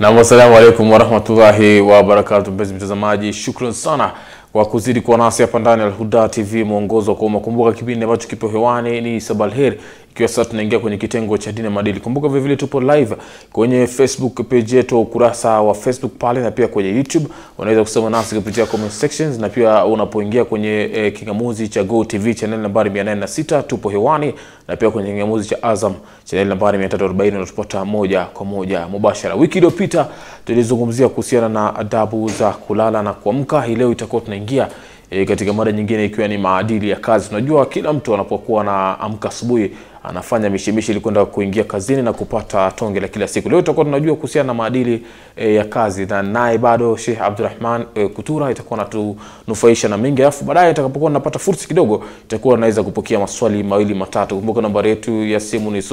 Nam, assalamu alaikum warahmatullahi wabarakatu. Mpenzi mtazamaji, shukran sana kwa kuzidi kuwa nasi hapa ndani ya Alhuda TV, mwongozo kwa umma. Kumbuka kipindi ambacho kipo hewani ni Sabal Heri, ikiwa sasa tunaingia kwenye kitengo cha dini na maadili. Kumbuka vile vile tupo live kwenye Facebook page yetu, ukurasa wa Facebook pale, na pia kwenye YouTube unaweza kusema nasi kupitia comment sections, na pia unapoingia kwenye eh, kingamuzi cha Go TV channel nambari 806 tupo hewani, na pia kwenye kingamuzi cha Azam channel nambari 340 unatupata moja kwa moja mubashara. Wiki iliyopita tulizungumzia kuhusiana na adabu za kulala na kuamka. Hii leo itakuwa tunaingia e, katika mada nyingine ikiwa ni maadili ya kazi. Tunajua kila mtu anapokuwa anaamka asubuhi anafanya mishemishe ili kwenda kuingia kazini na kupata tonge la kila siku. Leo tutakuwa tunajua kuhusiana na maadili e, ya kazi, na naye bado Sheikh Abdulrahman e, Kutura itakuwa anatunufaisha na mengi, alafu baadaye itakapokuwa napata fursa kidogo itakuwa naweza kupokea maswali mawili matatu. Kumbuka nambari yetu ya simu ni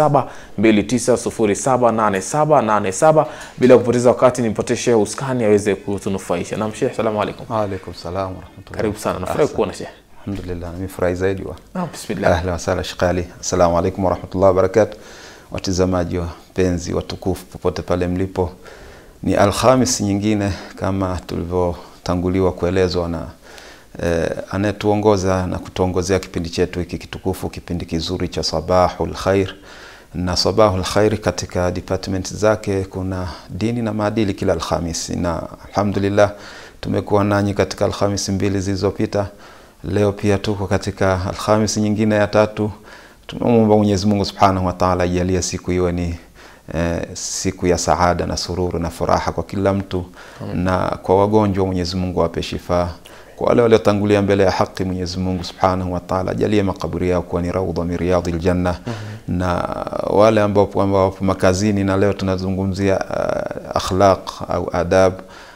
0729078787 bila kupoteza wakati nimpatie Sheikh uskani aweze kutunufaisha. Naam Sheikh, asalamu alaykum. Waalaikum salam warahmatullahi. Karibu sana. Nafurahi kuona Sheikh. Alhamdulillah, nimefurahi zaidi wa. Naam, bismillah. Ahlan wa sahlan Sheikh Ali. Assalamu alaikum warahmatullahi wabarakatuh. Watazamaji wapenzi watukufu popote pale mlipo, ni Alhamis nyingine kama tulivyotanguliwa kuelezwa na eh, anayetuongoza na kutuongozea kipindi chetu hiki kitukufu, kipindi kizuri cha Sabahul Khair na Sabahul Khair katika department zake kuna dini na maadili kila Alhamis, na alhamdulillah tumekuwa nanyi katika Alhamis mbili zilizopita. Leo pia tuko katika Alhamis nyingine ya tatu. Tunamwomba Mwenyezi Mungu Subhanahu wa Ta'ala ajalie siku iwe ni eh, siku ya saada na sururu na furaha kwa kila mtu na kwa wagonjwa Mwenyezi Mungu awape shifa. Kwa wale waliotangulia mbele ya haki Mwenyezi Mungu Subhanahu wa Ta'ala ajalie makaburi yao kuwa ni raudha min riyadhil janna na wale ambao ambao wapo makazini na leo tunazungumzia uh, akhlaq au adab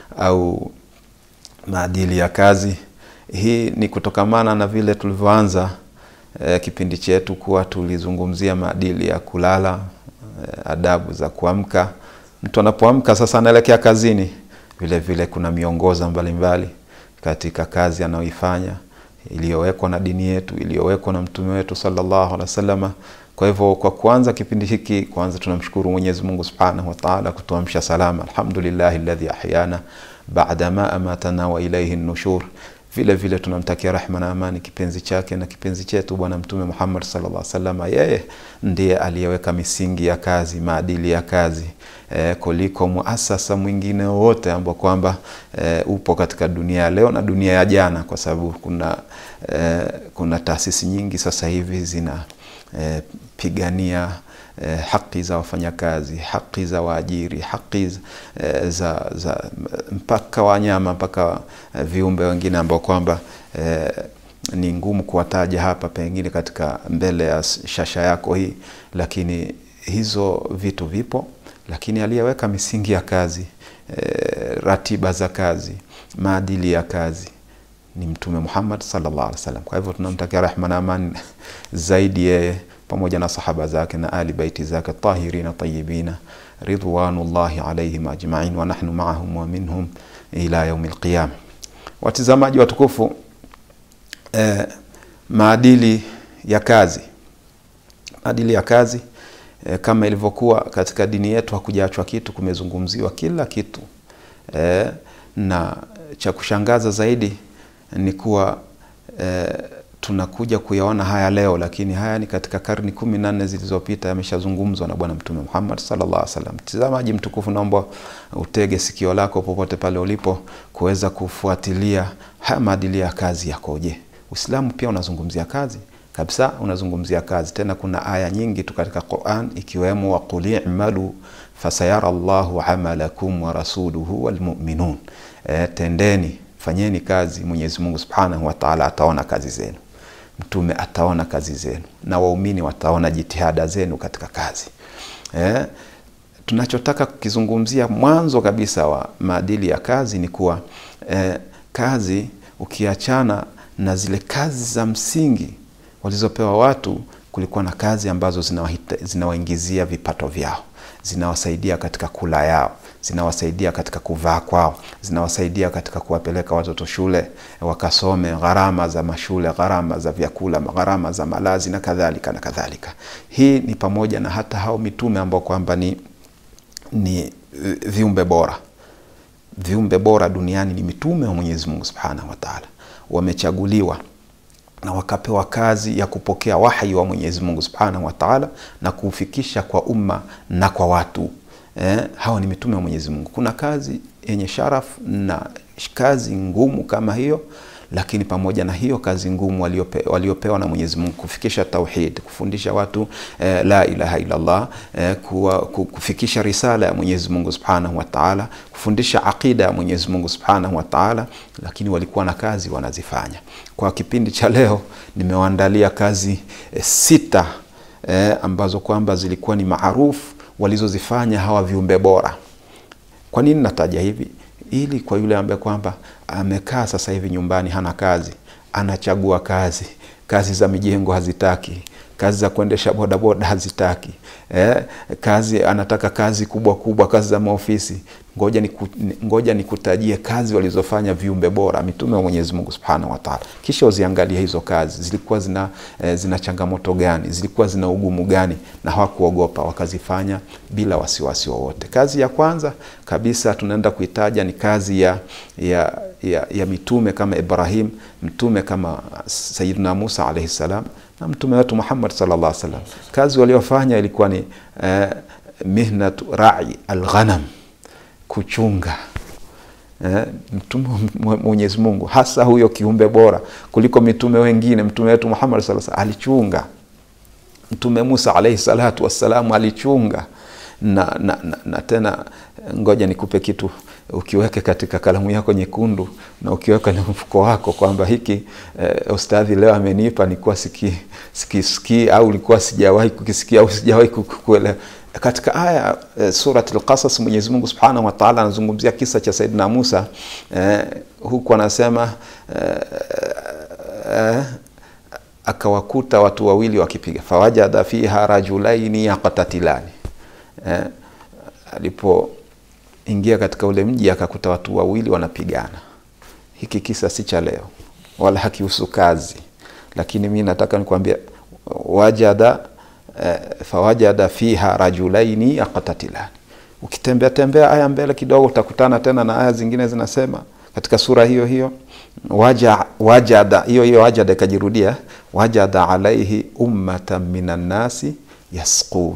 au maadili ya kazi. Hii ni kutokamana na vile tulivyoanza eh, kipindi chetu kuwa tulizungumzia maadili ya kulala eh, adabu za kuamka. Mtu anapoamka sasa anaelekea kazini, vile vile kuna miongozo mbalimbali katika kazi anayoifanya iliyowekwa na dini yetu, iliyowekwa na mtume wetu sallallahu alaihi wasallam. Kwa hivyo kwa kuanza kipindi hiki, kwanza tunamshukuru Mwenyezi Mungu Subhanahu wa Ta'ala kutuamsha salama. Alhamdulillahi alladhi ahyana ba'da ma amatana wa ilayhi nushur. Vile vile tunamtakia rehma na amani kipenzi chake na kipenzi chetu Bwana Mtume Muhammad sallallahu alaihi wasallam. Yeye ndiye aliyeweka misingi ya kazi, maadili ya kazi e, kuliko muasasa mwingine wowote ambao kwamba e, upo katika dunia ya leo na dunia ya jana, kwa sababu kuna e, kuna taasisi nyingi sasa hivi zina e, pigania eh, haki za wafanyakazi, haki za waajiri, haki eh, za, za mpaka wanyama mpaka eh, viumbe wengine ambao kwamba eh, ni ngumu kuwataja hapa pengine katika mbele ya shasha yako hii, lakini hizo vitu vipo, lakini aliyeweka misingi ya kazi eh, ratiba za kazi, maadili ya kazi ni Mtume Muhammad sallallahu alaihi wasallam. Kwa hivyo tunamtakia rehma na amani zaidi yeye pamoja na sahaba zake na ali baiti zake tahirina tayibina ridwanullahi alaihim ajmain wa nahnu maahum wa minhum ila yaumi lqiyama. Watizamaji watukufu, eh, maadili ya kazi, maadili ya kazi eh, kama ilivyokuwa katika dini yetu hakujaachwa kitu, kumezungumziwa kila kitu eh, na cha kushangaza zaidi ni kuwa eh, tunakuja kuyaona haya leo, lakini haya ni katika karni kumi na nne zilizopita yameshazungumzwa na Bwana Mtume Muhammad sallallahu alaihi wasallam. Mtazamaji mtukufu, naomba utege sikio lako popote pale ulipo kuweza kufuatilia haya maadili ya kazi yakoje. Uislamu pia unazungumzia kazi kabisa, unazungumzia kazi tena. Kuna aya nyingi tu katika Quran ikiwemo waqul i'malu fasayara Allahu amalakum wa rasuluhu walmu'minun, e, tendeni fanyeni kazi, Mwenyezi Mungu Subhanahu wa Ta'ala ataona kazi zenu, mtume ataona kazi zenu, na waumini wataona jitihada zenu katika kazi. Eh, tunachotaka kukizungumzia mwanzo kabisa wa maadili ya kazi ni kuwa eh, kazi ukiachana na zile kazi za msingi walizopewa watu, kulikuwa na kazi ambazo zinawaingizia vipato vyao, zinawasaidia katika kula yao zinawasaidia katika kuvaa kwao, zinawasaidia katika kuwapeleka watoto shule wakasome, gharama za mashule, gharama za vyakula, gharama za malazi na kadhalika na kadhalika. Hii ni pamoja na hata hao mitume ambao kwamba ni, ni viumbe bora viumbe bora duniani ni mitume wa Mwenyezi Mungu Subhanahu wa Ta'ala, wamechaguliwa na wakapewa kazi ya kupokea wahi wa Mwenyezi Mungu Subhanahu wa Ta'ala na kuufikisha kwa umma na kwa watu. Eh, hawa ni mitume wa Mwenyezi Mungu. Kuna kazi yenye sharafu na kazi ngumu kama hiyo, lakini pamoja na hiyo kazi ngumu waliope, waliopewa na Mwenyezi Mungu kufikisha tauhid, kufundisha watu eh, la ilaha illa Allah eh, kuwa, kufikisha risala ya Mwenyezi Mungu Subhanahu wa Ta'ala, kufundisha aqida ya Mwenyezi Mungu Subhanahu wa Ta'ala, lakini walikuwa na kazi wanazifanya. Kwa kipindi cha leo nimewaandalia kazi eh, sita eh, ambazo kwamba zilikuwa ni maarufu walizozifanya hawa viumbe bora. Kwa nini nataja hivi? Ili kwa yule ambaye kwamba amekaa sasa hivi nyumbani hana kazi, anachagua kazi, kazi za mijengo hazitaki, kazi za kuendesha bodaboda hazitaki, eh, kazi anataka kazi kubwa kubwa, kazi za maofisi. Ngoja niku, ngoja nikutajie kazi walizofanya viumbe bora mitume wa Mwenyezi Mungu Subhanahu wa Ta'ala, kisha uziangalie hizo kazi zilikuwa zina, eh, zina changamoto gani, zilikuwa zina ugumu gani, na hawakuogopa wakazifanya bila wasiwasi wowote. Kazi ya kwanza kabisa tunaenda kuitaja ni kazi ya, ya, ya, ya mitume kama Ibrahim, mtume kama Sayyidina Musa alayhi salam na mtume wetu Muhammad sallallahu alaihi wasallam. Kazi waliofanya ilikuwa ni eh, mihnatu rai alghanam, kuchunga eh, mtume wa Mwenyezi Mungu, hasa huyo kiumbe bora kuliko mitume wengine. Mtume wetu Muhammad sallallahu alaihi wasallam alichunga, mtume Musa alaihi salatu wassalam alichunga na, na, na, na tena ngoja nikupe kitu ukiweke katika kalamu yako nyekundu na ukiweka na mfuko wako kwamba hiki eh, ustadhi leo amenipa nilikuwa siki sikisiki au ulikuwa sijawahi kukisikia au sijawahi kukuelewa. Katika aya eh, Surat Al-Qasas Mwenyezi Mungu Subhanahu wa Ta'ala anazungumzia kisa cha Saidina Musa eh, huku anasema eh, eh, akawakuta watu wawili wakipiga, fawajada fiha rajulaini yaqtatilani eh, alipoingia katika ule mji akakuta watu wawili wanapigana. Hiki kisa si cha leo wala hakihusu kazi, lakini mi nataka nikwambia wajada eh, fawajada fiha rajulaini yaqtatilani. Ukitembea tembea aya mbele kidogo utakutana tena na aya zingine zinasema katika sura hiyo hiyo waja, wajada hiyo hiyo wajada ikajirudia, wajada alaihi ummatan minan nasi yasqun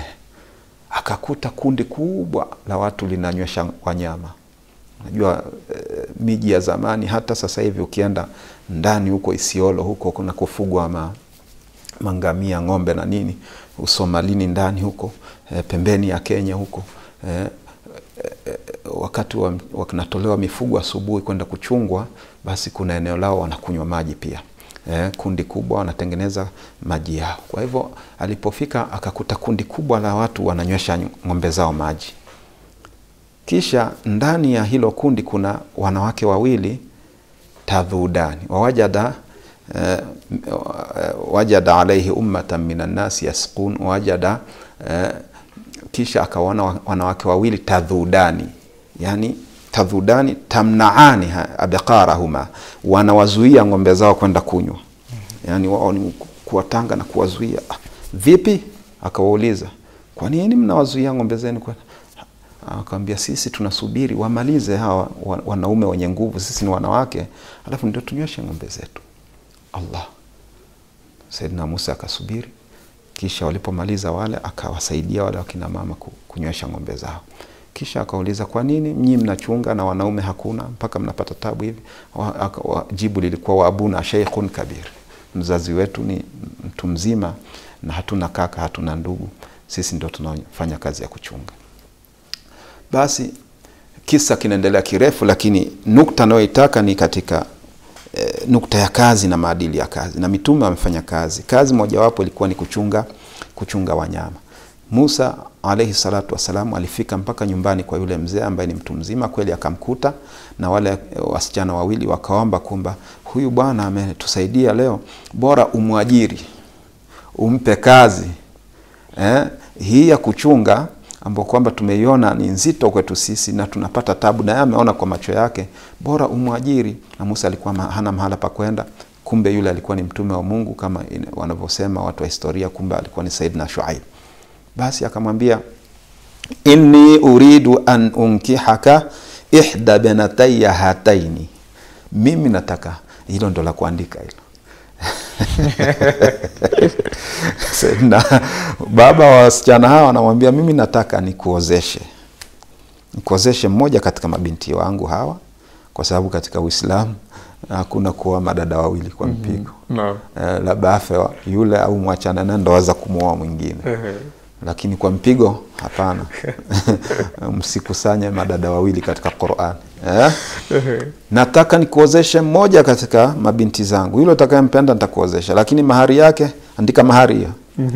akakuta kundi kubwa la watu linanywesha wanyama. Unajua e, miji ya zamani, hata sasa hivi ukienda ndani huko Isiolo huko kuna kufugwa ma, mangamia, ng'ombe na nini, Usomalini ndani huko e, pembeni ya Kenya huko e, e, wakati wanatolewa wa mifugo asubuhi kwenda kuchungwa, basi kuna eneo lao wanakunywa maji pia. Eh, kundi kubwa wanatengeneza maji yao. Kwa hivyo alipofika akakuta kundi kubwa la watu wananywesha ng'ombe zao maji, kisha ndani ya hilo kundi kuna wanawake wawili tadhudani wawajada eh, wajada alaihi ummatan minan nasi yasqun wajada eh, kisha akaona wanawake wawili tadhudani, yani tadhudani tamnaani abqarahuma, wanawazuia ng'ombe zao kwenda kunywa, yani wao ni kuwatanga na kuwazuia. Vipi? Akawauliza, kwa nini mnawazuia ng'ombe zenu? Akawambia, sisi tunasubiri wamalize hawa wanaume wenye nguvu, sisi ni wanawake, alafu ndio tunyweshe ng'ombe zetu. Allah, Saidina Musa akasubiri, kisha walipomaliza wale akawasaidia wale wakina mama kunywesha ng'ombe zao kisha akauliza kwa nini mnyi mnachunga na wanaume hakuna mpaka mnapata tabu hivi? Jibu lilikuwa wa abuna sheikhun kabir, mzazi wetu ni mtu mzima na hatuna kaka, hatuna ndugu, sisi ndio tunafanya kazi ya kuchunga. Basi kisa kinaendelea kirefu, lakini nukta nayoitaka ni katika e, nukta ya kazi na maadili ya kazi, na mitume wamefanya kazi. Kazi mojawapo ilikuwa ni kuchunga, kuchunga wanyama. Musa alaihi salatu wassalam alifika mpaka nyumbani kwa yule mzee ambaye ni mtu mzima kweli, akamkuta na wale wasichana wawili wakaomba kwamba huyu bwana ametusaidia leo, bora umwajiri, umpe kazi eh, hii ya kuchunga ambao kwamba tumeiona ni nzito kwetu sisi na tunapata tabu, na yeye ameona kwa macho yake, bora umwajiri. Na Musa alikuwa hana mahala pa kwenda, kumbe yule alikuwa ni mtume wa Mungu kama wanavyosema watu wa historia, kumbe alikuwa ni Saidina Shuaib. Basi akamwambia inni uridu an unkihaka ihda benataya hataini, mimi nataka hilo ndo la kuandika hilo na baba wa wasichana hawa anamwambia mimi nataka nikuozeshe nikuozeshe mmoja katika mabinti wangu hawa kwa sababu katika uislamu hakuna kuoa madada wawili kwa mpigo Naam. eh, labda afe wa- yule au mwachana naye ndo aweza kumwoa mwingine lakini kwa mpigo hapana msikusanye madada wawili katika Qur'an eh? nataka nikuozeshe mmoja katika mabinti zangu yule utakayempenda nitakuozesha lakini mahari yake andika mahari hiyo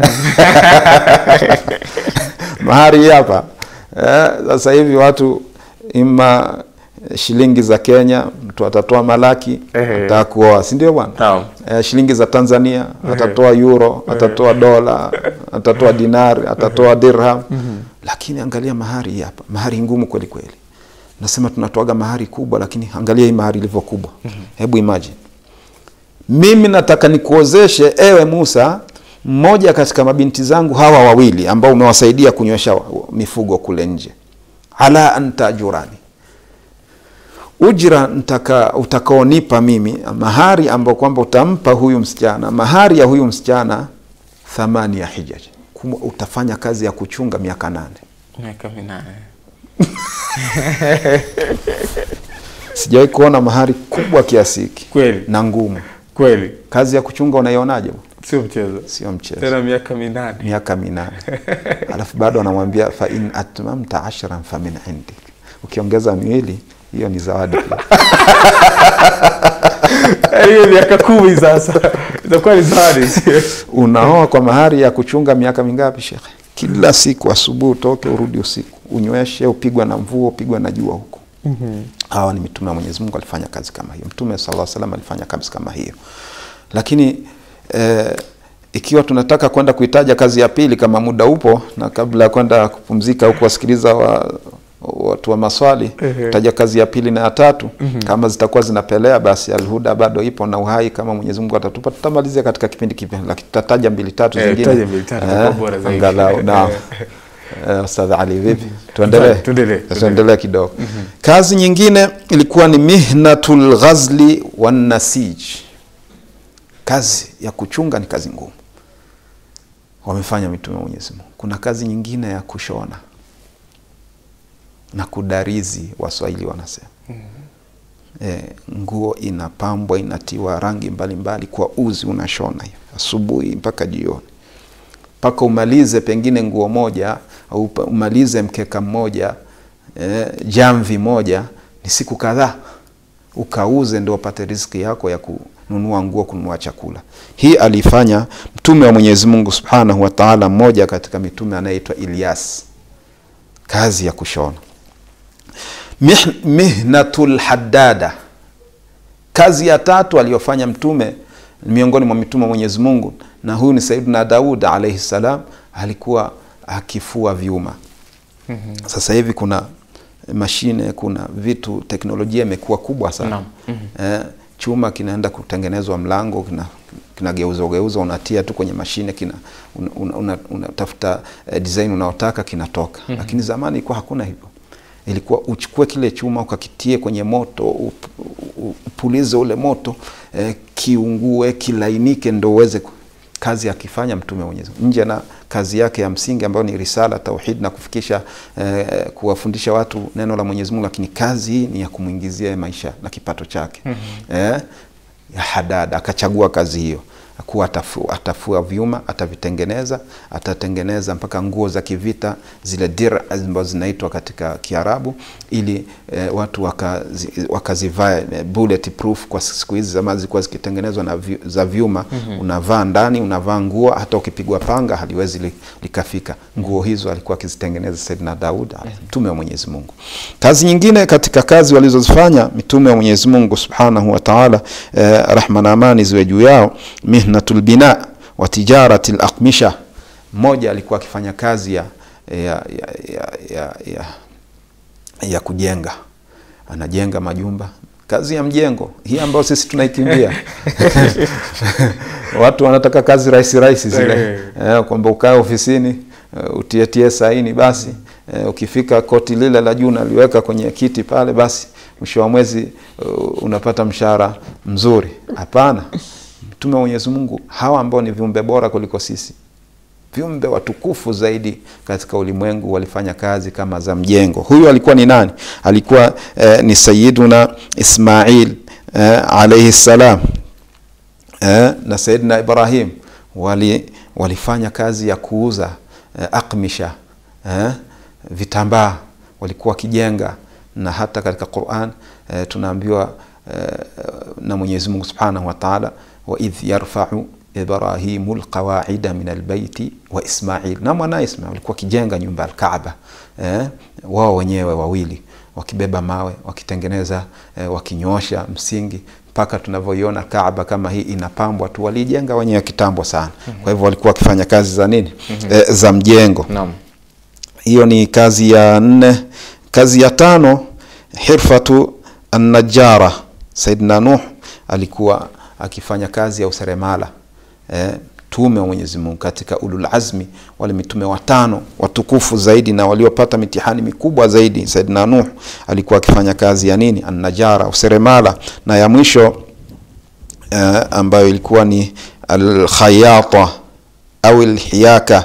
mahari hii hapa eh, sasa hivi watu ima shilingi za Kenya mtu atatoa malaki Ehe. ataka kuoa si ndio bwana Naam. eh, shilingi za Tanzania atatoa euro atatoa dola atatoa dinari atatoa dirham lakini angalia mahari hii hapa mahari ngumu kweli kweli nasema tunatoaga mahari kubwa lakini angalia hii mahari ilivyo kubwa hebu imagine mimi nataka nikuozeshe ewe Musa mmoja katika mabinti zangu hawa wawili ambao umewasaidia kunywesha wa- mifugo kule nje ala antajurani ujira ntaka utakaonipa mimi mahari ambao kwamba utampa huyu msichana mahari ya huyu msichana thamani ya hijaj Kuma- utafanya kazi ya kuchunga miaka nane miaka minane sijawahi kuona mahari kubwa kiasi hiki kweli na ngumu kweli kazi ya kuchunga unaionaje sio mchezo sio mchezo tena miaka minane miaka minane alafu bado anamwambia fa in atmamta ashran fa min indik ukiongeza miwili hiyo ni zawadi pia hiyo miaka kumi sasa itakuwa ni zawadi unaoa kwa mahari ya kuchunga miaka mingapi shekhe kila siku asubuhi utoke urudi usiku unyweshe upigwa na mvua upigwa na jua huko hawa ni mitume wa mwenyezi mungu alifanya kazi kama hiyo mtume sala salam alifanya kazi kama hiyo lakini eh, ikiwa tunataka kwenda kuitaja kazi ya pili kama muda upo na kabla ya kwenda kupumzika au kuwasikiliza wa, watu wa maswali Ehe. taja kazi ya pili na ya tatu kama zitakuwa zinapelea basi alhuda bado ipo na uhai kama mwenyezi mungu atatupa tutamalizia katika kipindi kipi lakini tutataja mbili tatu Eh, zingine taja mbili tatu, itakuwa bora zaidi. angalau naam Eh, Ustadh Ali vipi? Tuendelee. Tuendelee, Tuendelee kidogo. Kazi nyingine ilikuwa ni mihnatul ghazli wan nasij. Kazi ya kuchunga ni kazi ngumu. Wamefanya mitume wa Mwenyezi Mungu. Kuna kazi nyingine ya kushona na kudarizi, Waswahili wanasema. E, nguo inapambwa inatiwa rangi mbalimbali mbali, kwa uzi unashona hivi asubuhi mpaka jioni mpaka umalize pengine nguo moja au upa- umalize mkeka mmoja eh, jamvi moja ni siku kadhaa ukauze ndio upate riziki yako ya kununua nguo kununua chakula hii alifanya mtume wa mwenyezi mungu subhanahu wa taala mmoja katika mitume anayeitwa ilyas kazi ya kushona Mih, mihnatul haddada kazi ya tatu aliyofanya mtume miongoni mwa mitume wa Mwenyezi Mungu na huyu ni Saidina Daud alayhi salam alikuwa akifua vyuma. Sasa hivi kuna mashine, kuna vitu, teknolojia imekuwa kubwa sana. Naam. Eh, chuma kinaenda kutengenezwa mlango kina kinageuzwa geuzwa, unatia tu kwenye mashine kina unatafuta una, una, unatafuta, eh, design unaotaka kinatoka. Lakini zamani ilikuwa hakuna hivyo ilikuwa uchukue kile chuma ukakitie kwenye moto up, u- upulize ule moto eh, kiungue kilainike ndo uweze ku- kazi akifanya mtume wa Mwenyezi Mungu nje na kazi yake ya msingi ambayo ni risala tauhid na kufikisha eh, kuwafundisha watu neno la Mwenyezi Mungu, lakini kazi hii ni ya kumwingizia maisha na kipato chake eh, ya hadada akachagua kazi hiyo kuwa atafua, atafua vyuma atavitengeneza atatengeneza mpaka nguo za kivita zile dir ambazo zinaitwa katika kiarabu ili eh, watu wakazi, wakazivae eh, bullet proof kwa siku hizi zamani zilikuwa zikitengenezwa na vyu, za vyuma unavaa ndani unavaa nguo hata ukipigwa panga haliwezi li, likafika nguo hizo alikuwa akizitengeneza Saidina Daud mtume wa Mwenyezi Mungu kazi nyingine katika kazi walizozifanya mitume wa Mwenyezi Mungu subhanahu wa ta'ala eh, rahma na amani ziwe juu yao mihnatul bina wa tijarati al-aqmisha mmoja alikuwa akifanya kazi ya ya ya, ya, ya, ya, ya kujenga anajenga majumba kazi ya mjengo hii ambayo sisi tunaikimbia watu wanataka kazi rahisi rahisi zile Eh. eh, kwamba ukae ofisini uh, utietie saini basi e, ukifika koti lile la juu naliweka kwenye kiti pale, basi mwisho wa mwezi uh, unapata mshahara mzuri. Hapana, mtume wa Mwenyezi Mungu, hawa ambao ni viumbe bora kuliko sisi, viumbe watukufu zaidi katika ulimwengu, walifanya kazi kama za mjengo. Huyu alikuwa ni nani? Alikuwa eh, ni Sayyiduna Ismail eh, alayhi salam eh, na Sayyidina Ibrahim wali, walifanya kazi ya kuuza eh, akmisha eh, vitambaa walikuwa wakijenga, na hata katika Qur'an eh, tunaambiwa eh, na Mwenyezi Mungu Subhanahu wa Ta'ala, wa idh yarfa'u Ibrahimu lqawaida min albaiti wa Ismail, na mwanaye Ismail walikuwa wakijenga nyumba Alkaaba eh, wao wenyewe wawili wakibeba mawe wakitengeneza eh, wakinyosha msingi mpaka tunavyoiona Kaaba kama hii inapambwa tu, walijenga wenyewe kitambo sana. Kwa hivyo walikuwa wakifanya kazi za nini? Eh, za mjengo. Naam. Hiyo ni kazi ya nne. Kazi ya tano, hirfatu annajara. Saidina Nuh alikuwa akifanya kazi ya useremala eh, tume wa Mwenyezi Mungu katika ulul azmi, wale mitume watano watukufu zaidi na waliopata mitihani mikubwa zaidi. Saidina Nuh alikuwa akifanya kazi ya nini? Annajara, useremala. Na ya mwisho eh, ambayo ilikuwa ni alkhayata au alhiyaka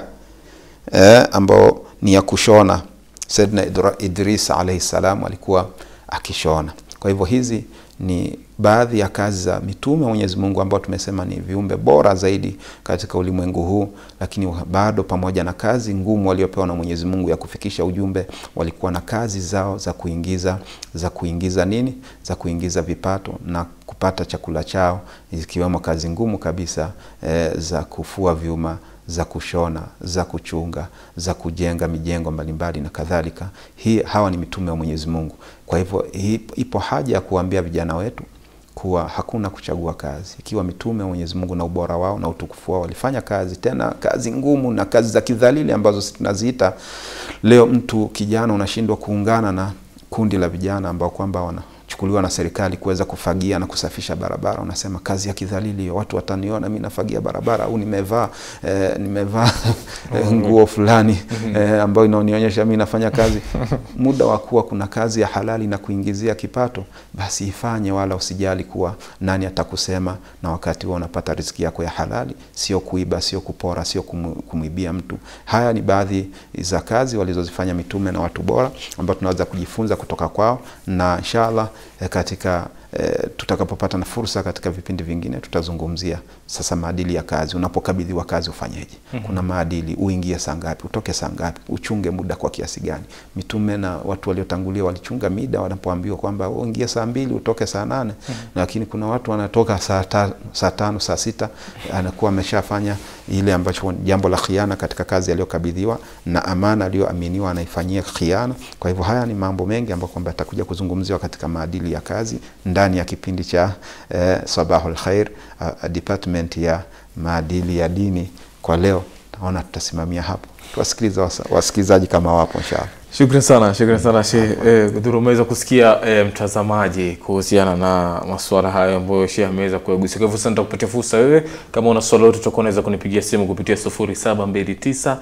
eh, ambao ni ya kushona. Saidina Idra- Idris alayhi salam alikuwa akishona. Kwa hivyo hizi ni baadhi ya kazi za mitume wa Mwenyezi Mungu ambao tumesema ni viumbe bora zaidi katika ulimwengu huu, lakini bado pamoja na kazi ngumu waliopewa na Mwenyezi Mungu ya kufikisha ujumbe, walikuwa na kazi zao za kuingiza za kuingiza nini, za kuingiza vipato na kupata chakula chao, ikiwemo kazi ngumu kabisa eh, za kufua vyuma za kushona, za kuchunga, za kujenga mijengo mbalimbali na kadhalika. Hii hawa ni mitume wa Mwenyezi Mungu. Kwa hivyo hii- ipo haja ya kuambia vijana wetu kuwa hakuna kuchagua kazi. Ikiwa mitume wa Mwenyezi Mungu na ubora wao na utukufu wao walifanya kazi, tena kazi ngumu na kazi za kidhalili ambazo sisi tunaziita leo, mtu kijana unashindwa kuungana na kundi la vijana ambao kwamba wanachukuliwa na serikali kuweza kufagia na kusafisha barabara, unasema kazi ya kidhalili hiyo, watu wataniona mimi nafagia barabara au nimevaa eh, nimevaa eh, nguo fulani eh, ambayo inaonionyesha mimi nafanya kazi. Muda wa kuwa kuna kazi ya halali na kuingizia kipato, basi ifanye, wala usijali kuwa nani atakusema, na wakati huo unapata riziki yako ya halali, sio kuiba, sio kupora, sio kumu- kumwibia mtu. Haya ni baadhi za kazi walizozifanya mitume na watu bora ambao tunaweza kujifunza kutoka kwao, na inshallah eh, katika eh, tutakapopata na fursa katika vipindi vingine tutazungumzia sasa maadili ya kazi. Unapokabidhiwa kazi ufanyeje? Kuna maadili, uingie saa ngapi, utoke saa ngapi, uchunge muda kwa kiasi gani? Mitume na watu waliotangulia walichunga mida wanapoambiwa kwamba uingie saa mbili utoke saa nane lakini kuna watu wanatoka saa, ta, saa tano saa sita anakuwa ameshafanya ile ambacho ni jambo la khiana katika kazi aliyokabidhiwa na amana aliyoaminiwa anaifanyia khiana. Kwa hivyo haya ni mambo mengi ambayo kwamba yatakuja kuzungumziwa katika maadili ya kazi ndani ya kipindi cha eh, Sabahul Khair uh, department ya maadili ya dini. Kwa leo naona tutasimamia hapo, tuwasikiliza wasa- wasikilizaji kama wapo inshallah. Shukran sana, shukran sana Sheikh eh, Dhuru. Umeweza kusikia eh, mtazamaji kuhusiana na masuala hayo ambayo Sheikh ameweza kuyagusia. Kwa hivyo sasa nitakupatia fursa wewe, kama una swali lolote utakuwa unaweza kunipigia simu kupitia 0729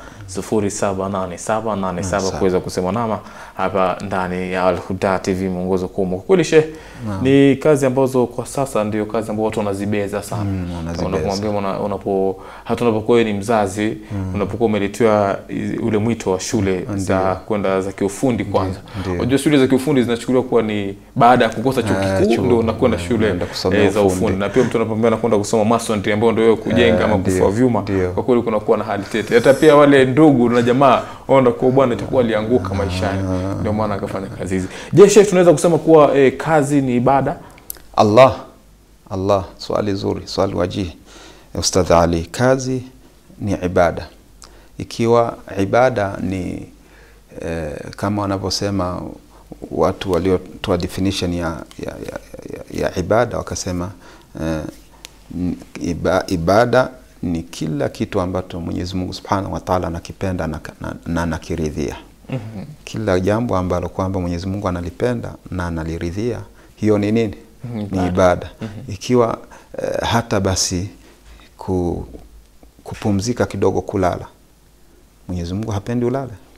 078787 kuweza kusema nama hapa ndani ya Al Huda TV mwongozo kwa umma. Kwa kweli Sheikh, ni kazi ambazo kwa sasa ndio kazi ambazo watu wanazibeza sana. Mm, wanazibeza. Unapomwambia una- unapo hata unapokuwa wewe ni mzazi unapokuwa umeletewa i- ule mwito wa shule za kwenda za kiufundi kwanza. ndio. Unajua shule za kiufundi zinachukuliwa kuwa ni baada ya kukosa chuo Ah, kikuu chuo. ndio unakwenda Mm, shule unaenda kusomea eh, za ufundi. ufundi, na pia mtu anapoambia anakwenda kusoma masonry ambayo ndio wewe kujenga Eh, ama ndio, kufua vyuma, ndio. kwa kweli kunakuwa na hali tete. Hata pia wale ndugu na jamaa waona kwa bwana itakuwa alianguka maishani, ndio maana akafanya kazi hizi. Je, Sheikh, tunaweza kusema kuwa eh, kazi ni ibada? Allah, Allah, swali zuri, swali wajihi Ustadh Ali. Kazi ni ibada. Ikiwa ibada ni eh, kama wanavyosema watu waliotoa definition ya, ya, ya, ya, ya ibada wakasema eh, n- iba, ibada ni kila kitu ambacho Mwenyezi Mungu Subhanahu wa Ta'ala anakipenda na na- na anakiridhia. Kila jambo ambalo kwamba Mwenyezi Mungu analipenda na analiridhia, hiyo ni nini? Ni ibada. Ikiwa eh, hata basi ku, kupumzika kidogo, kulala, Mwenyezi Mungu hapendi ulale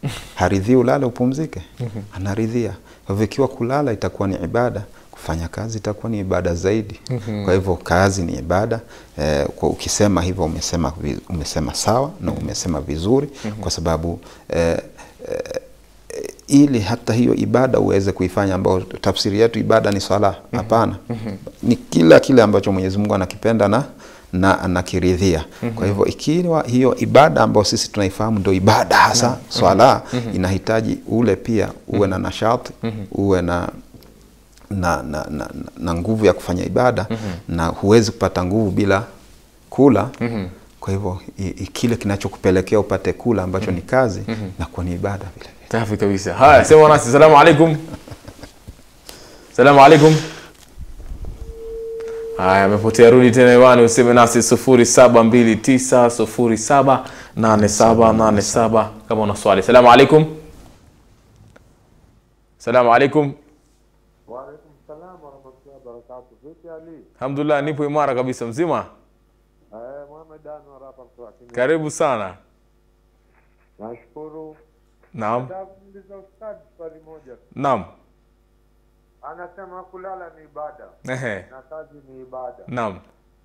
haridhii ulale upumzike anaridhia kwa hivyo ikiwa kulala itakuwa ni ibada kufanya kazi itakuwa ni ibada zaidi kwa hivyo kazi ni ibada eh, kwa ukisema hivyo umesema, vi- umesema sawa na umesema vizuri kwa sababu eh, eh, ili hata hiyo ibada uweze kuifanya ambayo tafsiri yetu ibada ni swala hapana ni kila kile ambacho mwenyezi mungu anakipenda na na anakiridhia kwa hivyo ikiwa hiyo ibada ambayo sisi tunaifahamu ndio ibada hasa swala inahitaji ule pia uwe na nashati uwe na na, na, na, na nguvu ya kufanya ibada na huwezi kupata nguvu bila kula kwa hivyo i, i, kile kinachokupelekea upate kula ambacho ni kazi nakuwa ni ibada vile vile safi kabisa haya sema nasi salamu alaikum salamu alaikum haya amepotea rudi tena hewani useme nasi sufuri saba mbili tisa sufuri saba nane saba nane saba kama una swali salamu alaikum salamu alaikum Waalaikum salam warahmatullahi wabarakatuh. Vipi Ali? alhamdulillah nipo imara kabisa mzima Eh, Muhammad Anwar hapa kutoka Kenya. karibu sana Nashukuru. naam Nataka kumuuliza ustadi swali moja. tu. naam Anasema kulala ni ibada Ehe. na kazi ni ibada. naam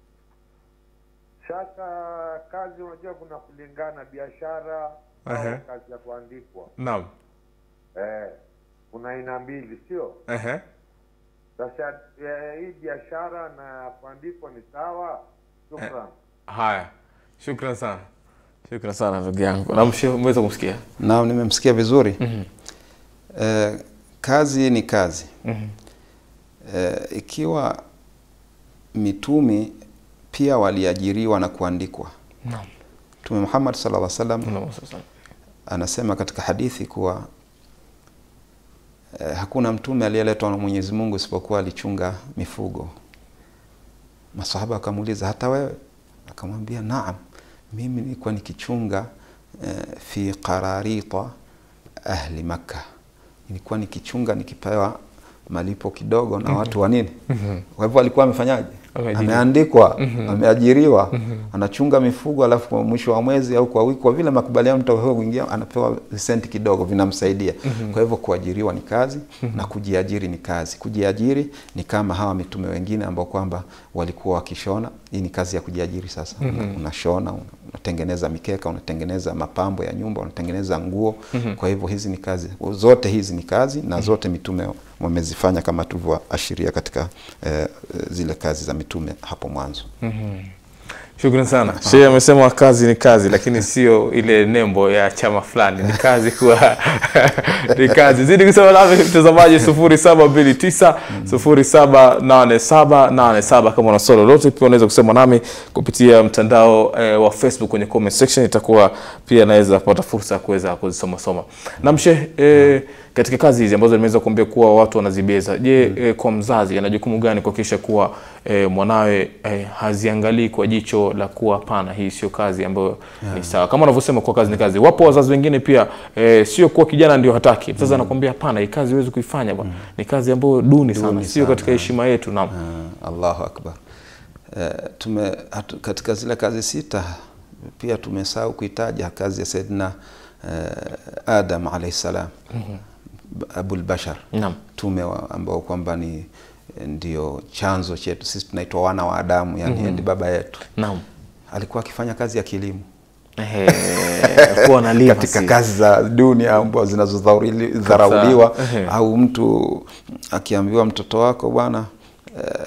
Sasa kazi unajua kuna kulingana biashara Ehe. au kazi ya kuandikwa. naam Eh, kuna aina mbili sio? Ehe. Sasa eh, hii biashara na kuandikwa ni sawa? Shukran. haya shukran sana shukran sana ndugu yangu namshe umeweza kumsikia naam nimemsikia vizuri eh, kazi ni kazi eh, ikiwa mitumi pia waliajiriwa na kuandikwa naam mtume muhammad sallallahu alaihi wasallam Naam, sasa. anasema katika hadithi kuwa eh, hakuna mtume aliyeletwa na Mwenyezi Mungu isipokuwa alichunga mifugo. Masahaba akamuuliza hata wewe? Akamwambia naam, mimi nilikuwa nikichunga eh, fi qararita ahli Makka, nilikuwa nikichunga nikipewa malipo kidogo na watu wa nini. Kwa hivyo alikuwa amefanyaje? Ameajiriwa. Ameandikwa, ameajiriwa, anachunga mifugo, alafu kwa mwisho wa mwezi au kwa wiki, kwa vile makubaliano mtapewa kuingia, anapewa visenti kidogo vinamsaidia. Kwa hivyo kuajiriwa ni kazi na kujiajiri ni kazi. Kujiajiri ni kama hawa mitume wengine ambao kwamba walikuwa wakishona. Hii ni kazi ya kujiajiri sasa. Una- Unashona, una- unatengeneza mikeka, unatengeneza mapambo ya nyumba, unatengeneza nguo. Kwa hivyo hizi ni kazi, zote hizi ni kazi na zote mitume wamezifanya kama tulivyoashiria katika eh, zile kazi za mitume hapo mwanzo. shukran sana shehe amesema kazi ni kazi lakini sio ile nembo ya chama fulani ni kazi kuwa ni kazi zidi kusema nami mtazamaji sufuri saba mbili tisa sufuri saba nane saba nane saba kama una swali lolote pia unaweza kusema nami kupitia mtandao eh, wa facebook kwenye comment section itakuwa pia naweza kupata fursa ya kuweza kuzisoma soma namshe eh, katika kazi hizi ambazo nimeweza kuambia kuwa watu wanazibeza je eh, kwa mzazi ana jukumu gani kuhakikisha kuwa eh, mwanawe eh, haziangalii kwa jicho la kuwa hapana hii sio kazi ambayo ni sawa kama unavyosema kuwa kazi ni kazi wapo wazazi wengine pia eh, sio kuwa kijana ndio hataki mzazi anakwambia hapana hii kazi huwezi kuifanya bwana ni kazi ambayo duni sana sio katika heshima yetu naam Ah, Allahu akbar. Eh, tume hatu, katika zile kazi sita pia tumesahau kuitaja kazi ya Saidina eh, Adam alayhi salam Abul Bashar Naam. tume wa- ambao kwamba ni ndio chanzo chetu sisi tunaitwa wana wa Adamu yani ndi baba yetu naam alikuwa akifanya kazi ya kilimo Ehe, kuwa analima katika si- kazi za dunia ambao zinazodharauliwa Ehe. au mtu akiambiwa mtoto wako bwana eh,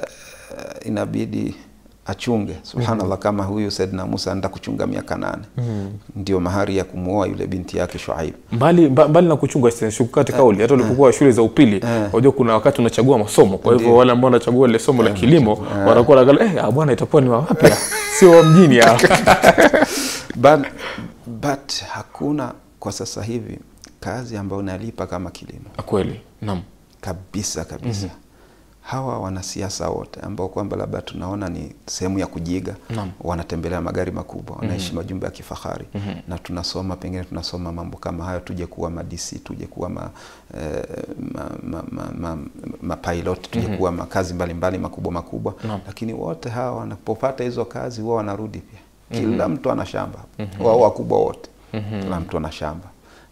inabidi achunge subhanallah kama huyu Saidina Musa anaenda kuchunga miaka nane ndio mahari ya kumuoa yule binti yake Shuaib mbali mba- mbali na kuchunga shukati kauli hata ulipokuwa shule za upili unajua kuna wakati unachagua masomo kwa hivyo wale ambao wanachagua ile somo la kilimo wanakuwa wanaangalia eh ah, bwana itakuwa ni wa wapi ah? sio wa mjini ah. but, but hakuna kwa sasa hivi kazi ambayo inalipa kama kilimo kweli naam kabisa kabisa hawa wanasiasa wote ambao kwamba labda tunaona ni sehemu ya kujiga Naam. wanatembelea magari makubwa wanaishi majumba ya kifahari na tunasoma pengine tunasoma mambo kama hayo tuje kuwa madisi tuje kuwa ma, eh, ma, ma, ma, ma, mapilot tuje kuwa makazi mbalimbali makubwa makubwa Naam. lakini wote hawa wanapopata hizo kazi huwa wanarudi pia kila mtu ana shamba wao wakubwa wote kila mtu ana shamba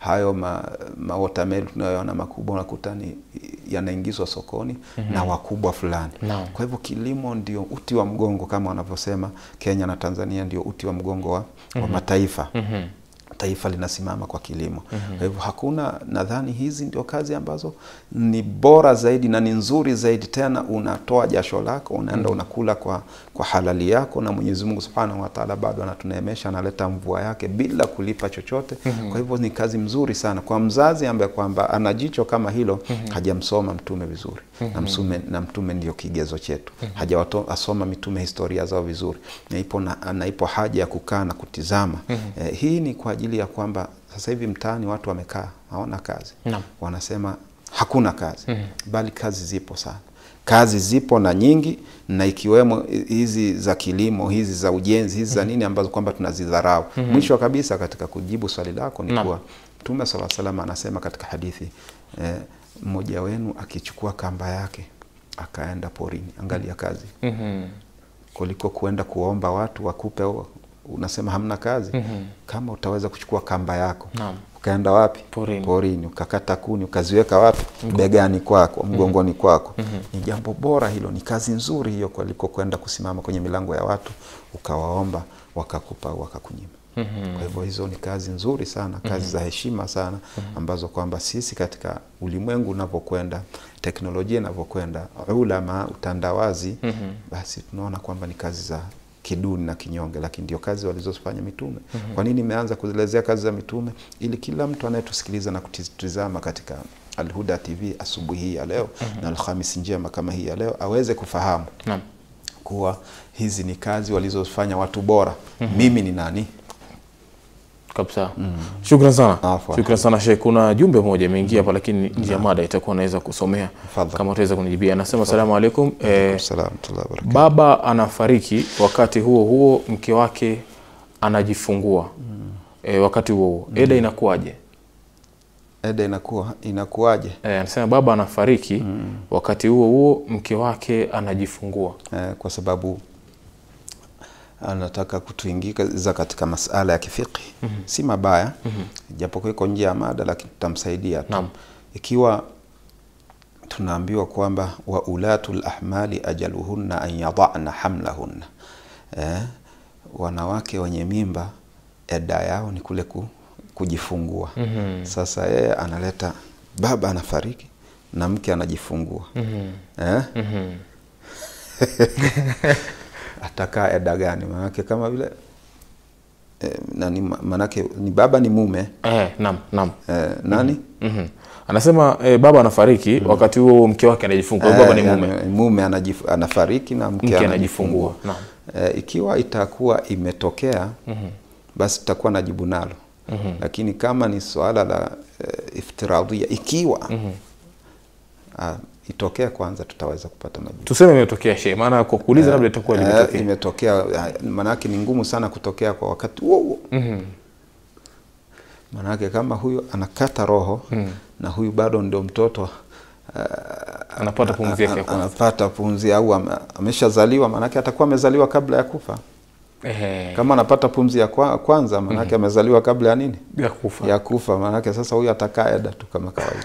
hayo ma, ma watermelon tunayoona makubwa unakuta ni yanaingizwa sokoni na wakubwa fulani. Naam. Kwa hivyo kilimo ndio uti wa mgongo kama wanavyosema Kenya na Tanzania ndio uti wa mgongo wa, wa mataifa taifa linasimama kwa kilimo. Kwa hivyo hakuna, nadhani hizi ndio kazi ambazo ni bora zaidi na ni nzuri zaidi, tena unatoa jasho lako, unaenda unakula kwa, kwa halali yako, na Mwenyezi Mungu Subhanahu wa Ta'ala bado anatuneemesha, analeta mvua yake bila kulipa chochote. Kwa hivyo ni kazi mzuri sana kwa mzazi ambaye kwamba ana jicho kama hilo, hajamsoma mtume vizuri na mtume, na mtume ndio kigezo chetu, hajawasoma mitume historia zao vizuri, na ipo, na, na ipo haja ya kukaa na kutizama eh, hii ni kwa ajili ya kwamba sasa hivi mtaani watu wamekaa hawana kazi Naam. wanasema hakuna kazi bali kazi zipo sana kazi zipo na nyingi na ikiwemo hizi za kilimo hizi za ujenzi hizi za nini ambazo kwamba tunazidharau mwisho kabisa katika kujibu swali lako ni Naam. kuwa mtume sala salam anasema katika hadithi eh, mmoja wenu akichukua kamba yake akaenda porini angalia kazi Mhm. kuliko kuenda kuomba watu wakupe o- unasema hamna kazi kama utaweza kuchukua kamba yako Naam. ukaenda wapi Porini. porini ukakata kuni ukaziweka wapi begani kwako mgongoni kwako ni jambo bora hilo ni kazi nzuri hiyo kuliko kwenda kusimama kwenye milango ya watu ukawaomba wakakupa au wakakunyima kwa hivyo hizo ni kazi nzuri sana kazi za heshima sana ambazo kwamba sisi katika ulimwengu unavyokwenda teknolojia inavyokwenda ulama utandawazi basi tunaona kwamba ni kazi za kiduni na kinyonge lakini ndio kazi walizofanya mitume kwa nini imeanza kuelezea kazi za mitume ili kila mtu anayetusikiliza na kutizama katika Alhuda TV asubuhi hii ya leo na Alhamisi njema kama hii ya leo aweze kufahamu Naam. kuwa hizi ni kazi walizofanya watu bora mimi ni nani kabisa shukran sana Afwan. shukran sana Sheikh kuna jumbe moja imeingia hapa lakini nje ya mada itakuwa naweza kusomea Tafadhali. kama utaweza kunijibia anasema asalamu alaikum eh, Salamu alaykum wa barakatuh. baba anafariki wakati huo huo mke wake anajifungua e, wakati huo huo eda inakuwaje Eda inakuwa inakuwaje e, anasema baba anafariki wakati huo huo mke wake anajifungua eh, kwa sababu anataka kutuingiza katika masala ya kifiki si mabaya japokuwa iko nje ya mada lakini tutamsaidia tu Naam. ikiwa tunaambiwa kwamba wa ulatul ahmali ajaluhunna an yadana hamlahunna eh, wanawake wenye mimba eda yao ni kule ku, kujifungua sasa yeye analeta baba anafariki na mke anajifungua eh? atakaa eda gani manake kama vile eh, nani manake ni baba ni mume eh, nam nam eh, nani Mhm. anasema eh, baba anafariki wakati huo huo mke wake anajifungua Eh, baba ni mume yani, mume anajif, anafariki na mke, Mke anajifungua, anajifungua, Eh, ikiwa itakuwa imetokea basi tutakuwa na jibu nalo lakini kama ni swala la eh, iftiradhia ikiwa ah, itokee kwanza tutaweza kupata majibu tuseme imetokea shehe maana kwa kuuliza labda itakuwa Eh, limetokea imetokea ah, maanake ni ngumu sana kutokea kwa wakati huo huo maanake kama huyu anakata roho na huyu bado ndio mtoto ah, anapata pumzi yake ya a- kwanza anapata pumzi au ame- ameshazaliwa maanake atakuwa amezaliwa kabla ya kufa Ehe, kama anapata pumzi ya kwa, kwanza maanake amezaliwa kabla ya nini ya kufa ya kufa maanake sasa huyu atakaa eda tu kama kawaida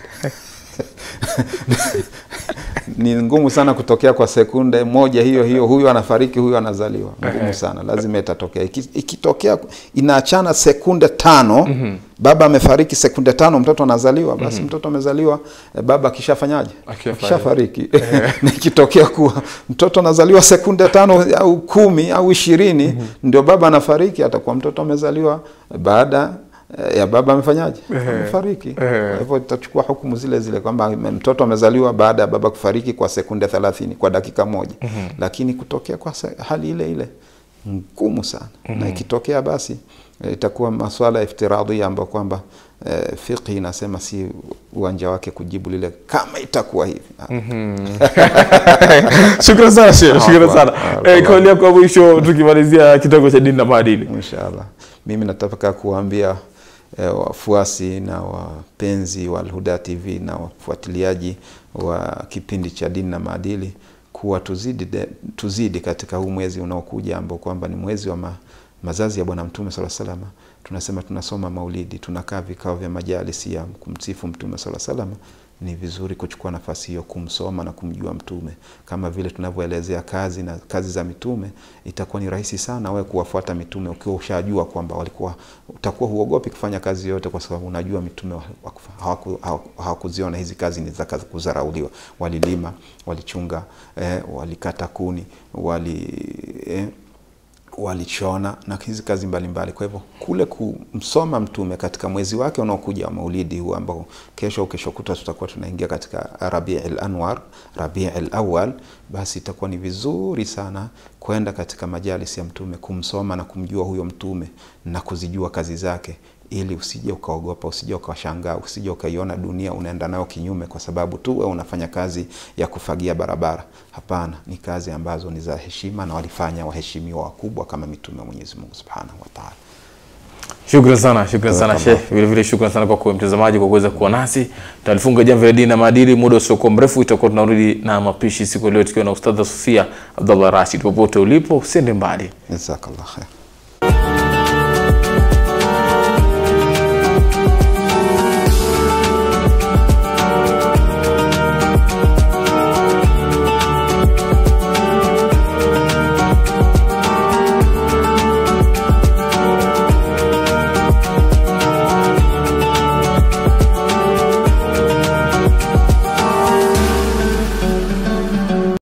ni ngumu sana kutokea kwa sekunde moja hiyo hiyo huyu anafariki huyu anazaliwa ngumu sana lazima itatokea Iki- ikitokea inaachana sekunde tano baba amefariki sekunde tano mtoto anazaliwa basi mtoto amezaliwa eh, baba akishafanyaje Akishafariki. akishafariki na ikitokea kuwa mtoto anazaliwa sekunde tano au kumi au ishirini ndio baba anafariki atakuwa mtoto amezaliwa baada eh, ya baba amefanyaje amefariki kwa hivyo itachukua hukumu zile zile kwamba mtoto amezaliwa baada ya baba kufariki kwa sekunde thelathini kwa dakika moja lakini kutokea kwa se- hali ile ile ngumu sana na ikitokea basi eh, itakuwa maswala ya iftiradhia ambayo kwamba eh, fiqhi inasema si uwanja wake kujibu lile kama itakuwa hivi shukran sana shehe shukran Afwan. sana Afwan. eh, kauli yako ya mwisho tukimalizia kitengo cha dini na maadili inshallah mimi nataka kuwaambia eh, wafuasi na wapenzi wa Alhuda TV na wafuatiliaji wa kipindi cha dini na maadili kuwa tuzidi, de, tuzidi katika huu mwezi unaokuja ambao kwamba ni mwezi wa, ma, mazazi ya Bwana Mtume sala salama, tunasema tunasoma maulidi, tunakaa vikao vya majalisi ya kumsifu Mtume sala salama ni vizuri kuchukua nafasi hiyo kumsoma na kumjua mtume kama vile tunavyoelezea kazi na kazi za mitume itakuwa ni rahisi sana wewe kuwafuata mitume ukiwa ushajua kwamba walikuwa utakuwa huogopi kufanya kazi yote kwa sababu unajua mitume hawaku- hawaku- hawakuziona hizi kazi ni za kazi kudharauliwa walilima walichunga eh, walikata kuni wali eh, walichona na hizi kazi mbalimbali. Kwa hivyo kule kumsoma mtume katika mwezi wake unaokuja wa maulidi huu ambao kesho au kesho kutwa tutakuwa tunaingia katika Rabi al Anwar, Rabi al Awal, basi itakuwa ni vizuri sana kwenda katika majalis ya mtume kumsoma na kumjua huyo mtume na kuzijua kazi zake ili usije ukaogopa, usije ukashangaa, usije ukaiona dunia unaenda nayo kinyume kwa sababu tu wewe unafanya kazi ya kufagia barabara. Hapana, ni kazi ambazo ni za heshima na walifanya waheshimiwa wakubwa kama mitume wa Mwenyezi Mungu Subhanahu wa Ta'ala. Shukran sana, shukran sana Jazakallah. Sheikh. Vile vile shukran sana kwa kuwa mtazamaji kwa kuweza kuwa nasi. Tutalifunga jamvi la dini na maadili muda usiokuwa mrefu, itakuwa tunarudi na mapishi siku ya leo tukiwa na Ustadha Sofia Abdullah Rashid. Popote ulipo, usiende mbali. Jazakallah khair.